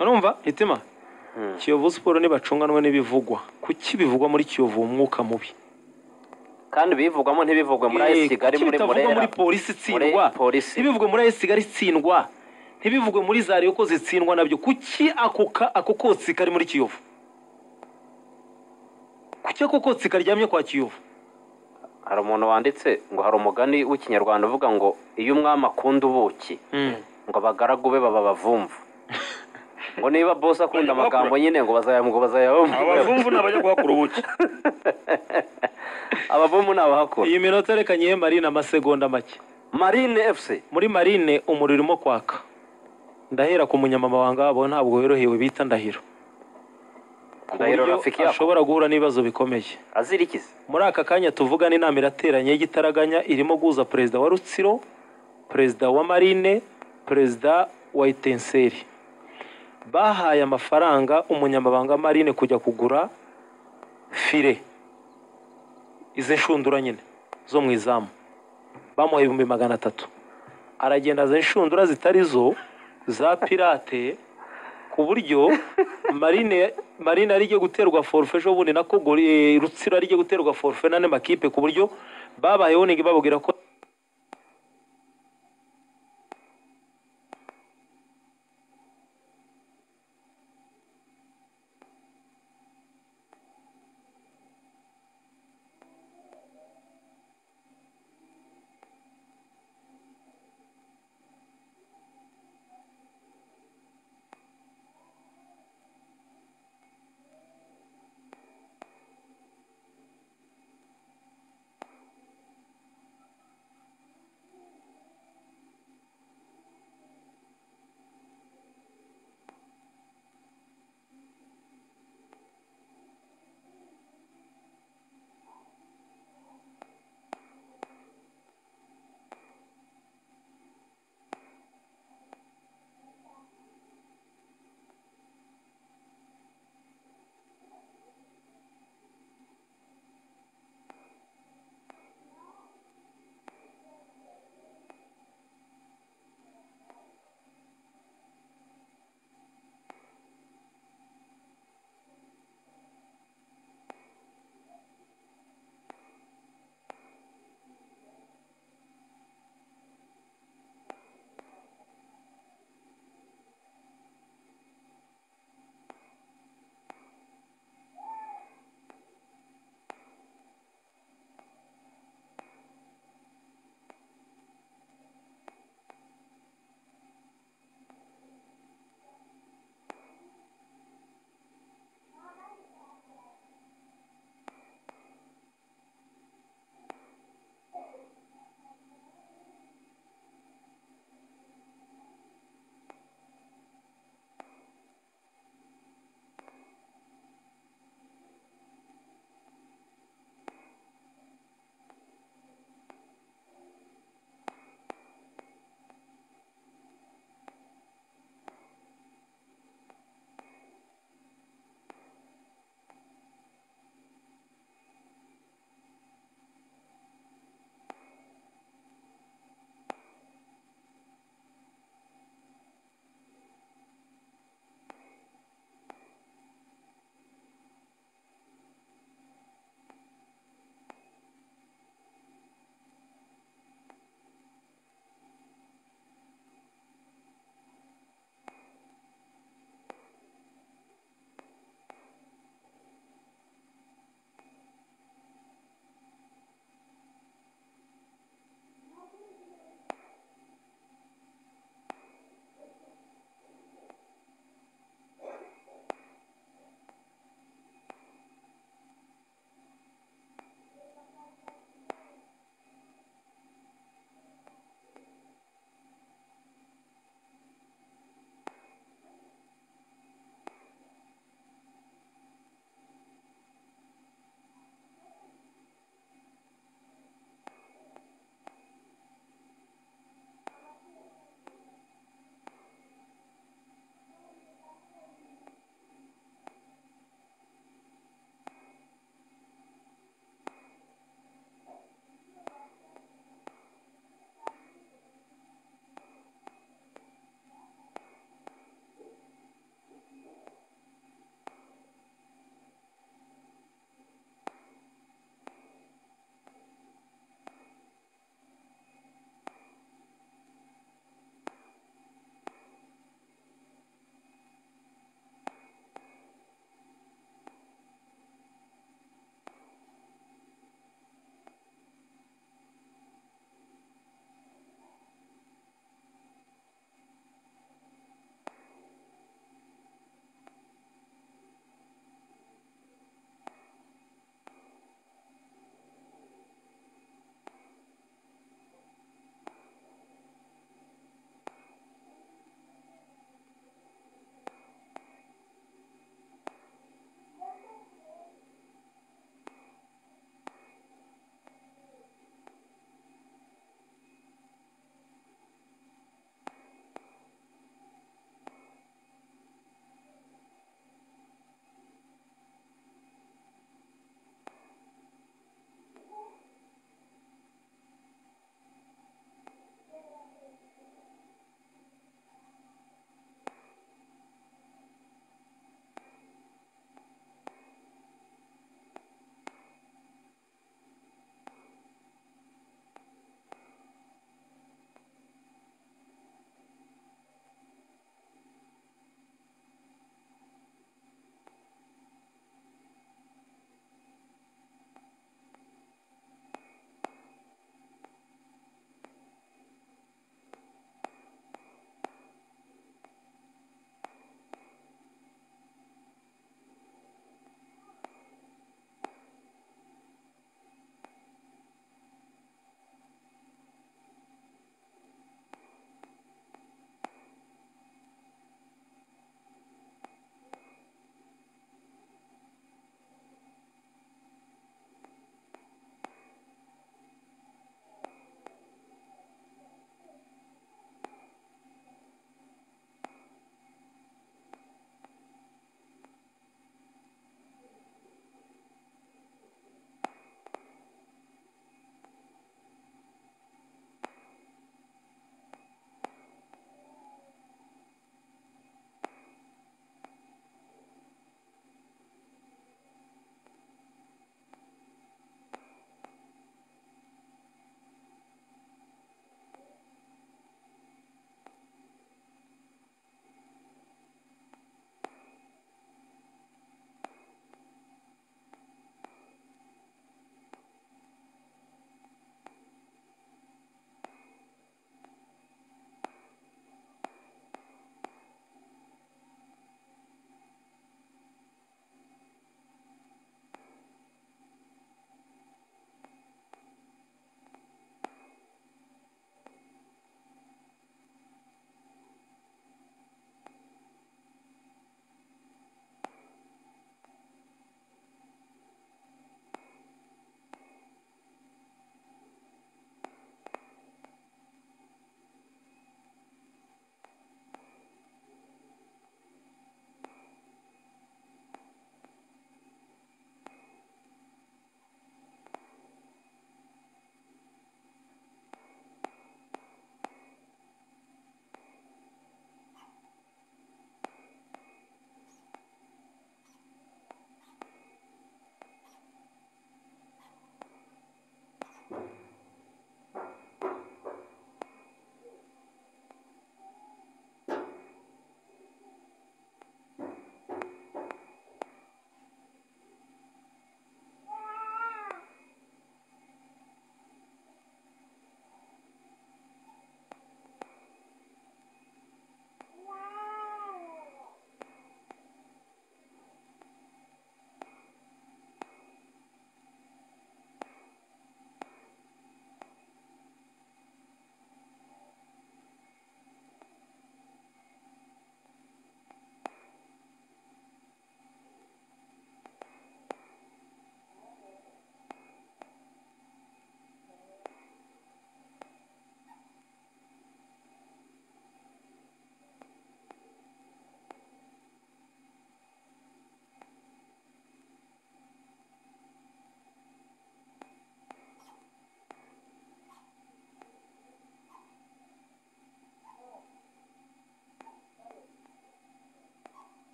urumva hitima kiyovu siporo ntibacunganwe n'ibivugwa kuki bivugwa muri kiyovu umwuka mubi kandi bivugwamo ntibivugwe muri Eh, ayisi kigali kuki muri bitavugwa murera muri polisi itsindwa Muri polisi. ntibivugwe muri ayisi kigali itsindwa ntibivugwe muri za riyo ko zitsindwa nabyo kuki ako ka- ako kotsi kari muri kiyovu kuki ako kotsi karyamye kwa kiyovu hari umuntu wanditse ngo hari umugani w'ikinyarwanda uvuga ngo iyo umwami akunda ubuki ngo abagaragu be baba abavumvu ngo niba bose akunda amagambo nyine ngo bazayamwe bazayabumva abavumvu ni abajya guhakura ubuki abavumvu ni abahakora iyi minota reka nyihe marine amasegonda make marine efuse muri marine umuriro urimo kwaka ndahera ku munyamabanga wabo ntabwo yorohewe bita ndahiro ku ndahiro buryo rafiki yako ashobora guhura n'ibibazo bikomeye azirikize muri aka kanya tuvugana inama irateranye y'igitaraganya irimo guhuza perezida wa rutsiro perezida wa marine perezida wa itenseri bahaye amafaranga umunyamabanga wa marine kujya kugura fire izi nshundura nyine zo mu izamu bamuha ibihumbi magana atatu aragenda aza inshundura zitari zo za pirate ku buryo marine marine ari igiye guterwa forufe ejo bundi na kogori eh, rutsiro ari igiye guterwa forufe n'andi makipe ku buryo babaye woningi bababwira ko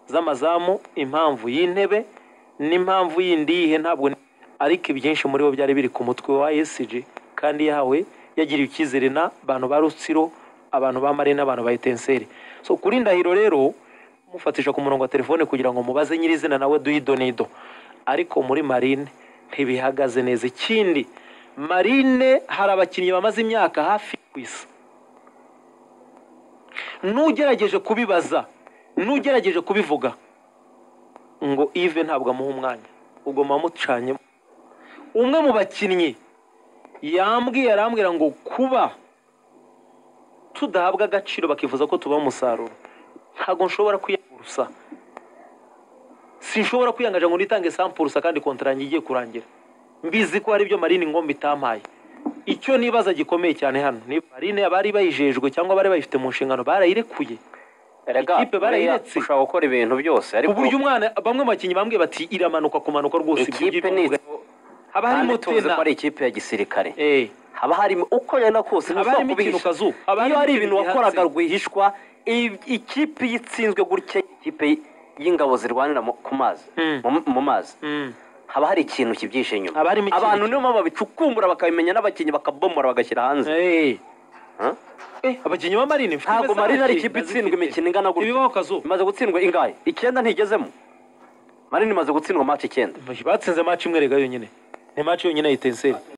z'amazamu impamvu y'intebe n'impamvu yindi yihe ntabwo ni- ariko ibyinshi muri bo byari biri ku mutwe wa esg kandi yahawe yagiriwe icyizere na bantu ba rutsiro abantu ba mari n'abantu ba etenseri so kuri ndahiro rero mufatisha ku murongo wa telefone kugira ngo mubaze nyirizina nawe duhidonido ariko muri marine ntibihagaze neza ikindi marine hari abakinnyi bamaze imyaka hafi ku isi n'ugerageje kubibaza n'ugerageje kubivuga ngo ive ntabwo amuha umwanya ubwo muba mucanyemo umwe mu bakinnyi yambwiye arambwira ngo kuba tudahabwa agaciro bakifuza ko tubaha umusaruro ntabwo nshobora kwiyangurusa sinshobora kwiyangaje ngo nitange sampurusa kandi kontara yanjye igiye kurangira mbizi ko hari ibyo marine ingombe itampaye icyo nibaza gikomeye cyane hano ni marine abari bayijejwe cyangwa abari bayifite mu nshingano barayirekuye erega Ikipe barayiretse. buriya ushobora gukora ibintu byose ku ariko buryo umwana bamwe mu bakinnyi bambwiye bati iramanuka kumanuka rwose ibyo ikipe ugirwa ni uvuga." haba harimo kandi tuzi tena ko ari ikipe ya gisirikare Eh, haba harimo uko ari na kose Haba ntushobora harimo ikintu kubihisha. kazu, haba iyo harimo hari ikintu ibintu gihatse. wakoraga rwihishwa i- ikipe itsinzwe gutya ikipe y'ingabo zirwanira mu- ku mazi Mm. mu- mu mazi mm. haba hari ikintu kibyihishe inyuma Haba harimo ikintu abantu ki- niyo mpamvu babicukumbura bakabimenya n'abakinnyi bakabomora bagashyira hanze Eh, Huh? eh, abakinnyi ba marine mfite ntabwo imeza marina ari abakinnyi ikipe itsindwa bazifite. imikino ingana gutya ibibaho kazu imaze gutsindwa ingahe icyenda ntigezemo marina imaze gutsindwa mati icyenda batsinze match imwe rega yonyine ni match yonyine ya etenseri